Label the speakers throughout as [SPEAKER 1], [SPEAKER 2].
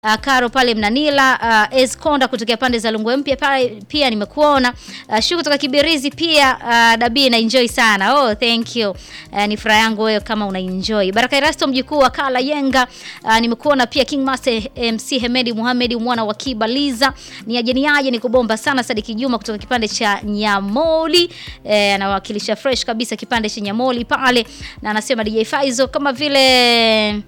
[SPEAKER 1] Uh, Karo pale Mnanila, uh, Esconda kutokea pande za Lungwe Mpya pale pia nimekuona. Uh, Shu kutoka Kibirizi pia uh, Dabi na enjoy sana. Oh, thank you. Uh, ni furaha yangu wewe kama una enjoy. Baraka Erasto mjukuu wa Kala Yenga, uh, nimekuona pia King Master MC Hemedi Muhamedi mwana wa Kibaliza. Ni ajeni aje ni kubomba sana Sadiki Juma kutoka kipande cha Nyamoli. Eh, anawakilisha fresh kabisa kipande cha Nyamoli pale na anasema DJ Faizo kama vile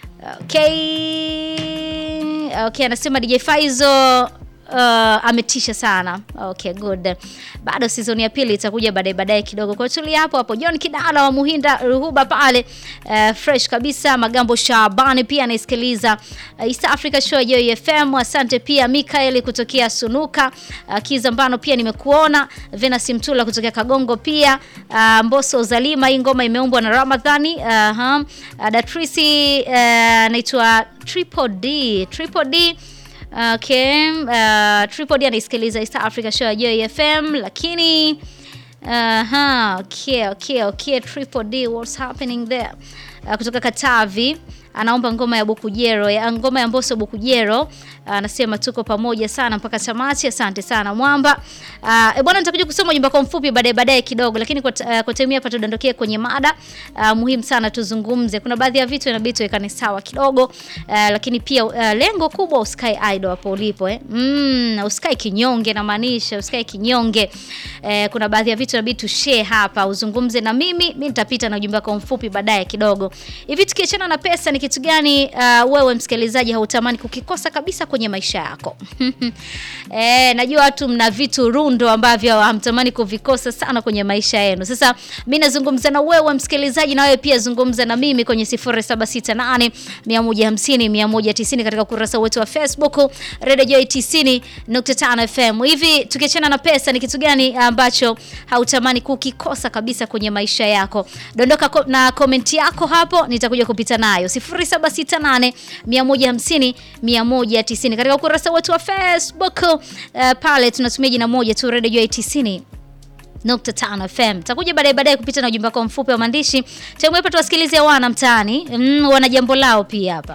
[SPEAKER 1] Okay. Okay, anasema DJ Faizo uh, ametisha sana. Okay, good. Bado season ya pili itakuja baadaye baadaye kidogo. Kwa tulia hapo hapo. John Kidala wa Muhinda Ruhuba pale uh, fresh kabisa. Magambo Shabani pia anaisikiliza uh, East Africa Show ya FM. Asante pia Mikael kutokea Sunuka. Uh, Kizambano pia nimekuona. Venus Mtula kutokea Kagongo pia. Uh, Mboso Zalima hii ngoma imeumbwa na Ramadhani. Uh, uh, uh, Datrisi uh, naitwa Triple D. Triple D Okay, uh, Triple D anaisikiliza East Africa Show ya Joy FM lakini aha, okay, okay, okay, Triple D what's happening there? Uh, kutoka Katavi anaomba ngoma ya Bukujero ya ngoma ya Mbosso Bukujero. Anasema uh, tuko pamoja sana mpaka tamati. Asante sana Mwamba. Uh, e bwana, nitakuja kusoma ujumbe kwa mfupi baadaye baadaye kidogo, lakini kwa, uh, kwa time hapa tudondokee kwenye mada uh, muhimu sana tuzungumze. Kuna baadhi ya vitu inabidi tuwekane sawa kidogo uh, lakini pia uh, lengo kubwa usikae idle hapo ulipo eh. Mm, usikae kinyonge na maanisha usikae kinyonge. Uh, kuna baadhi ya vitu inabidi tushare hapa, uzungumze na mimi, mimi nitapita na ujumbe kwa mfupi baadaye kidogo. Hivi tukiachana na pesa ni kitu gani uh, wewe msikilizaji hautamani kukikosa kabisa kwenye maisha yako? Eh, najua watu mna vitu rundo ambavyo hamtamani kuvikosa sana kwenye maisha yenu. Sasa mimi nazungumza na wewe msikilizaji, na wewe pia zungumza na mimi kwenye 0768 150 190 katika ukurasa wetu wa Facebook Radio Joy 90.5 FM. Hivi tukiachana na pesa, ni kitu gani ambacho hautamani kukikosa kabisa kwenye maisha yako? Dondoka ko, na komenti yako hapo, nitakuja kupita nayo 0768 150 190 katika ukurasa wetu wa Facebook. Uh, pale tunatumia jina moja tu Radio Joy 90 nukta tano FM. Takuja baadaye baadaye kupita na ujumbe wako mfupi wa maandishi. Tangu hapa tuwasikilize wana mtaani. Mm, wana jambo lao pia hapa.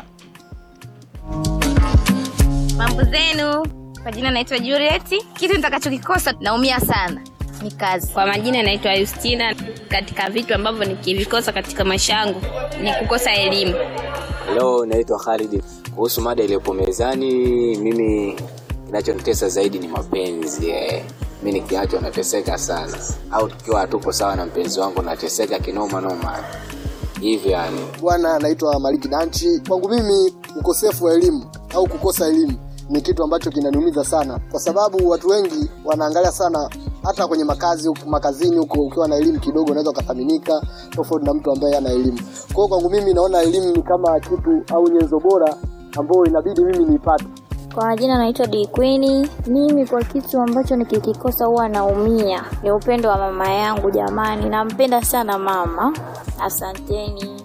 [SPEAKER 2] Mambo zenu, kwa jina naitwa Juliet. Kitu nitakachokikosa naumia sana ni kazi.
[SPEAKER 3] Kwa majina naitwa Justina. Katika vitu ambavyo nikivikosa katika maisha yangu ni kukosa elimu.
[SPEAKER 4] Hello, naitwa Khalid. Kuhusu mada iliyopo mezani, mimi kinachonitesa zaidi ni mapenzi eh. Mi nikiachwa nateseka sana, au tukiwa hatuko sawa na mpenzi wangu nateseka kinoma noma hivyo yani.
[SPEAKER 5] Bwana anaitwa Maliki Danchi. Kwangu mimi ukosefu wa elimu au kukosa elimu ni kitu ambacho kinaniumiza sana, kwa sababu watu wengi wanaangalia sana hata kwenye makazi makazini huko, ukiwa na elimu kidogo unaweza ukathaminika tofauti na mtu ambaye ana elimu. Kwa hiyo kwangu mimi naona elimu ni kama kitu au nyenzo bora ambayo inabidi mimi niipate.
[SPEAKER 6] Kwa majina naitwa D Queen. Mimi kwa kitu ambacho nikikikosa huwa naumia ni upendo wa mama yangu. Jamani, nampenda sana mama. Asanteni.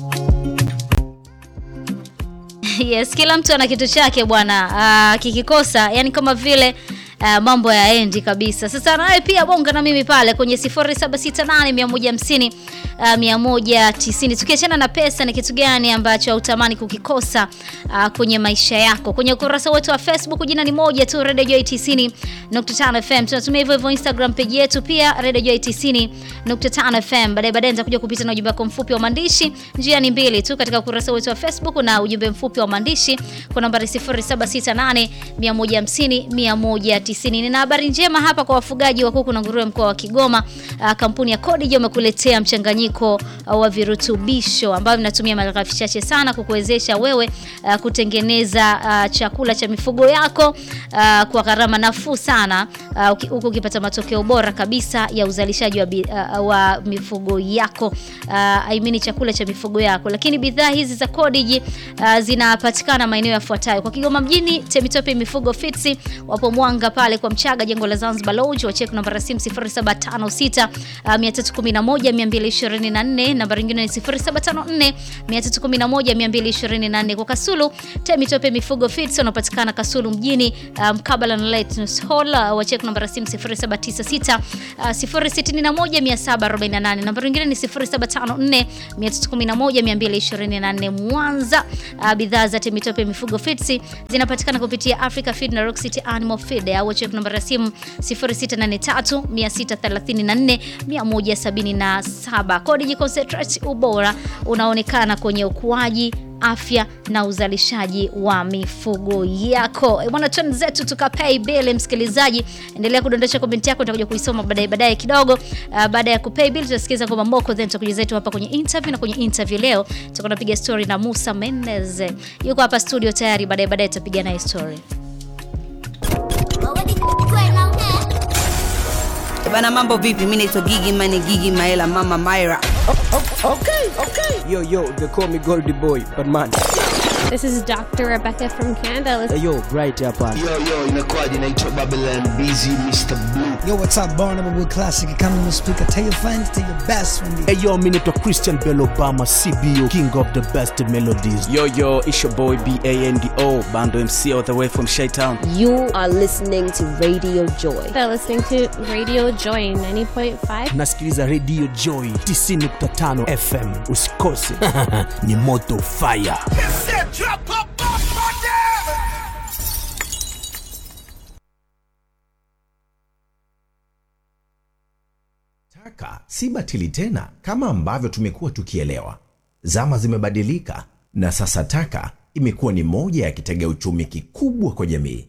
[SPEAKER 1] Yes, kila mtu ana kitu chake bwana. Uh, kikikosa yani kama vile Uh, mambo ya endi kabisa. Sasa nawe pia bonga na mimi pale kwenye 0768 150 uh, 190. Tukiachana na pesa, ni kitu gani ambacho hautamani kukikosa uh, kwenye maisha yako? Kwenye ukurasa wetu wa Facebook jina ni moja tu, Radio Joy 90.5 FM. Tunatumia hivyo hivyo Instagram page yetu pia Radio Joy 90.5 FM. Baadaye baadaye nitakuja kupita na ujumbe wako mfupi wa maandishi. Njia ni mbili tu katika ukurasa wetu wa Facebook na ujumbe mfupi wa maandishi kwa nambari 0768 150 190 tisini. Nina habari njema hapa kwa wafugaji wa kuku na nguruwe mkoa wa Kigoma. Uh, kampuni ya Codija umekuletea mchanganyiko uh, wa virutubisho ambavyo vinatumia malighafi chache sana kukuwezesha wewe uh, kutengeneza uh, chakula cha mifugo yako uh, kwa gharama nafuu sana huku uh, ukipata matokeo bora kabisa ya uzalishaji wa, uh, wa mifugo yako uh, I mean chakula cha mifugo yako. Lakini bidhaa hizi za Codija uh, zinapatikana maeneo yafuatayo: kwa Kigoma mjini, Temitope Mifugo Fitsi, wapo Mwanga pale kwa Mchaga, jengo la Zanzibar Lodge. Wacheki namba ya simu 0756 uh, 311 224, namba nyingine ni 0754 311 224. Kwa Kasulu, Temitope Mifugo Feeds wanapatikana Kasulu mjini uh, mkabala na Lightness Hall. Uh, wacheki namba ya simu 0796 uh, 061 748, namba nyingine ni 0754 311 224. Mwanza, uh, bidhaa za Temitope Mifugo Feeds zinapatikana kupitia Africa Feed na Rock City Animal Feed au check namba ya simu 0683 634 177. Codigi Concentrate, ubora unaonekana kwenye ukuaji afya na uzalishaji wa mifugo yako. E bwana, trend zetu tukapay bill. Msikilizaji, endelea kudondosha komenti yako, nitakuja kuisoma baadaye baadaye kidogo. Uh, baada ya kupay bill tutasikiza ngoma mboko, then tutakuja zetu hapa kwenye interview, na kwenye interview leo tutakuwa tunapiga story na Musa Menez, yuko hapa studio tayari. Baadaye baadaye tutapiga naye story.
[SPEAKER 7] Bana, mambo vipi? Mi naitwa Gigi Mane, Gigi Maela, Mama Myra.
[SPEAKER 8] Yo, yo, they call me Goldie Boy, but man.
[SPEAKER 9] This is Dr. Rebecca from Canada.
[SPEAKER 8] Hey, yo, right hapa.
[SPEAKER 10] Yo, yo, inakuwaje? Naitwa Babylon Busy Mr. Blue.
[SPEAKER 11] Yo, what's up, Barnum with Classic Economy Speaker. Tell your friends, tell your best friend.
[SPEAKER 12] Hey, yo, mi naitwa Christian Bell Obama, CBO, king of the best melodies.
[SPEAKER 13] Yo, yo, it's your boy B-A-N-D-O, Bando MC all the way from Shytown.
[SPEAKER 14] You are listening to Radio Joy.
[SPEAKER 9] They're listening to Radio Joy 90.5.
[SPEAKER 12] Nasikiliza Radio Joy 90.5 FM. Usikose. Ni moto fire.
[SPEAKER 15] Taka si batili tena kama ambavyo tumekuwa tukielewa. Zama zimebadilika na sasa taka imekuwa ni moja ya kitega uchumi kikubwa kwa jamii.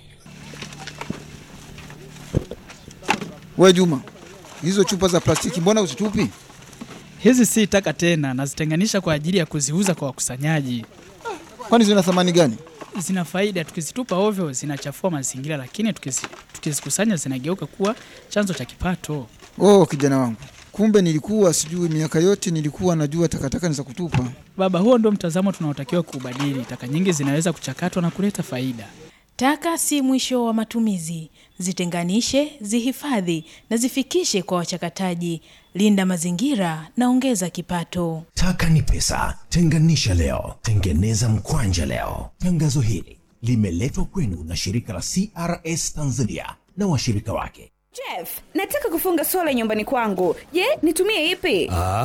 [SPEAKER 16] We Juma, hizo chupa za plastiki mbona usitupi?
[SPEAKER 17] Hizi si taka tena, nazitenganisha kwa ajili ya kuziuza kwa wakusanyaji.
[SPEAKER 16] Kwani zina thamani gani?
[SPEAKER 17] Zina faida, tukizitupa ovyo zinachafua mazingira, lakini tukizi- tukizikusanya zinageuka kuwa chanzo cha kipato.
[SPEAKER 16] Oh, kijana wangu, kumbe nilikuwa sijui. Miaka yote nilikuwa najua takataka ni za kutupa.
[SPEAKER 17] Baba, huo ndio mtazamo tunaotakiwa kuubadili. Taka nyingi zinaweza kuchakatwa na kuleta faida.
[SPEAKER 18] Taka si mwisho wa matumizi. Zitenganishe, zihifadhi na zifikishe kwa wachakataji. Linda mazingira na ongeza kipato.
[SPEAKER 15] Taka ni pesa. Tenganisha leo, tengeneza mkwanja leo. Tangazo hili limeletwa kwenu na shirika la CRS Tanzania na washirika wake.
[SPEAKER 19] Jeff, nataka kufunga sola nyumbani kwangu. Je, nitumie ipi?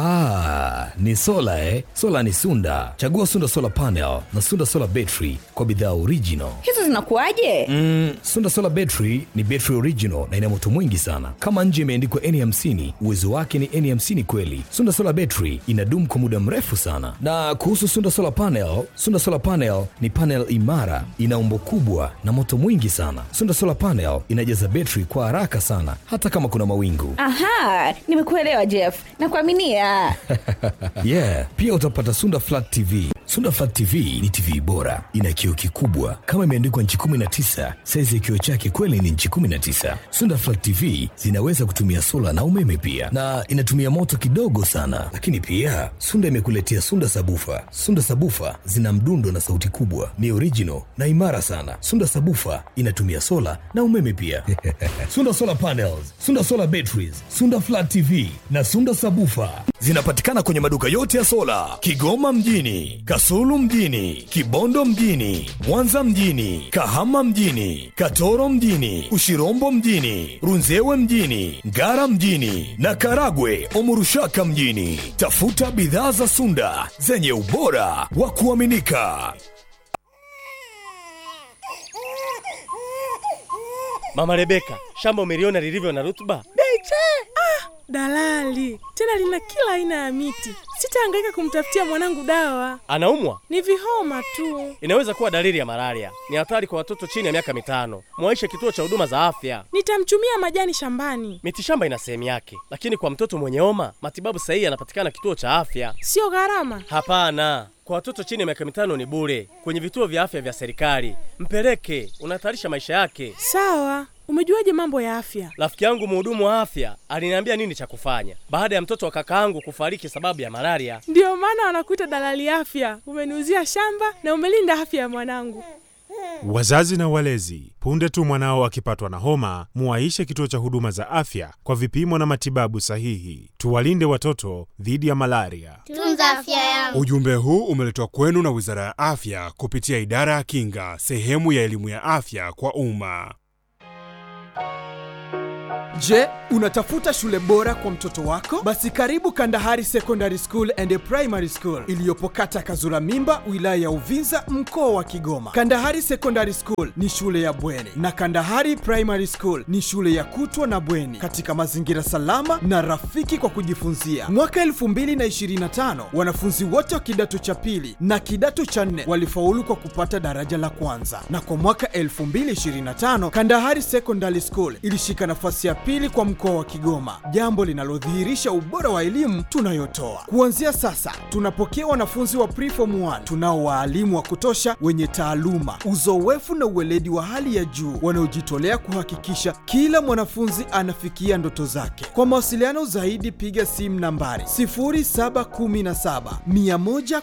[SPEAKER 20] Ah, ni sola eh? Sola ni Sunda. Chagua Sunda Solar Panel na Sunda Solar Battery kwa bidhaa original.
[SPEAKER 19] Hizo zinakuwaje?
[SPEAKER 20] Mm, Sunda Solar Battery ni battery original na ina moto mwingi sana. Kama nje imeandikwa N50, uwezo wake ni N50 kweli. Sunda Solar Battery inadumu kwa muda mrefu sana. Na kuhusu Sunda Solar Panel, Sunda Solar Panel ni panel imara, ina umbo kubwa na moto mwingi sana. Sunda Solar Panel inajaza battery kwa haraka sana hata kama kuna mawingu.
[SPEAKER 19] Aha, nimekuelewa Jeff. Nakuaminia.
[SPEAKER 20] yeah, pia utapata Sunda Flat TV. Sunda Flat TV ni TV bora, ina kioo kikubwa kama imeandikwa nchi 19. Saizi ya kioo chake kweli ni nchi 19. Sunda Flat TV zinaweza kutumia sola na umeme pia, na inatumia moto kidogo sana. Lakini pia Sunda imekuletea Sunda Sabufa. Sunda Sabufa zina mdundo na sauti kubwa, ni original na imara sana. Sunda Sabufa inatumia sola na umeme pia. Sunda Solar Panels, Sunda Solar Batteries, Sunda Flat TV na Sunda Sabufa zinapatikana kwenye maduka yote ya sola Kigoma mjini, Kasulu mjini, Kibondo mjini, Mwanza mjini, Kahama mjini, Katoro mjini, Ushirombo mjini, Runzewe mjini, Ngara mjini na Karagwe Omurushaka mjini. Tafuta bidhaa za Sunda zenye ubora wa kuaminika.
[SPEAKER 21] Mama Rebeka, shamba umeliona lilivyo na rutuba?
[SPEAKER 22] Beche! Ah, dalali tena lina kila aina ya miti. Sitahangaika kumtafutia mwanangu dawa,
[SPEAKER 21] Anaumwa?
[SPEAKER 22] ni vihoma tu.
[SPEAKER 21] Inaweza kuwa dalili ya malaria. Ni hatari kwa watoto chini ya miaka mitano. Mwaishe kituo cha huduma za afya.
[SPEAKER 22] Nitamchumia majani shambani,
[SPEAKER 21] Mitishamba ina sehemu yake, lakini kwa mtoto mwenye homa matibabu sahihi yanapatikana kituo cha afya.
[SPEAKER 22] sio gharama.
[SPEAKER 21] Hapana, kwa watoto chini ya miaka mitano ni bure kwenye vituo vya afya vya serikali. Mpeleke, unahatarisha maisha yake.
[SPEAKER 22] Sawa, umejuaje mambo ya afya?
[SPEAKER 21] Rafiki yangu mhudumu wa afya aliniambia nini cha kufanya baada ya mtoto wa kakaangu kufariki sababu ya malaria.
[SPEAKER 22] Ndiyo maana wanakuita dalali afya. Umeniuzia shamba na umelinda afya ya mwanangu.
[SPEAKER 2] Wazazi na walezi, punde tu mwanao akipatwa na homa, muwaishe kituo cha huduma za afya kwa vipimo na matibabu sahihi. Tuwalinde watoto dhidi ya malaria.
[SPEAKER 3] Tunza afya yangu.
[SPEAKER 23] Ujumbe huu umeletwa kwenu na Wizara ya Afya kupitia Idara ya Kinga, sehemu ya elimu ya afya kwa umma.
[SPEAKER 8] Je, unatafuta shule bora kwa mtoto wako? Basi karibu Kandahari Secondary School and Primary School iliyopo kata Kazura Mimba, wilaya ya Uvinza, mkoa wa Kigoma. Kandahari Secondary School ni shule ya bweni na Kandahari Primary School ni shule ya kutwa na bweni katika mazingira salama na rafiki kwa kujifunzia. Mwaka 2025 wanafunzi wote wa kidato cha pili na kidato cha nne walifaulu kwa kupata daraja la kwanza, na kwa mwaka 2025 Kandahari Secondary School ilishika nafasi ya pili kwa mkoa wa Kigoma, jambo linalodhihirisha ubora wa elimu tunayotoa. Kuanzia sasa, tunapokea wanafunzi wa preform 1 tunao waalimu wa kutosha wenye taaluma, uzoefu na uweledi wa hali ya juu wanaojitolea kuhakikisha kila mwanafunzi anafikia ndoto zake. Kwa mawasiliano zaidi, piga simu nambari 0717 110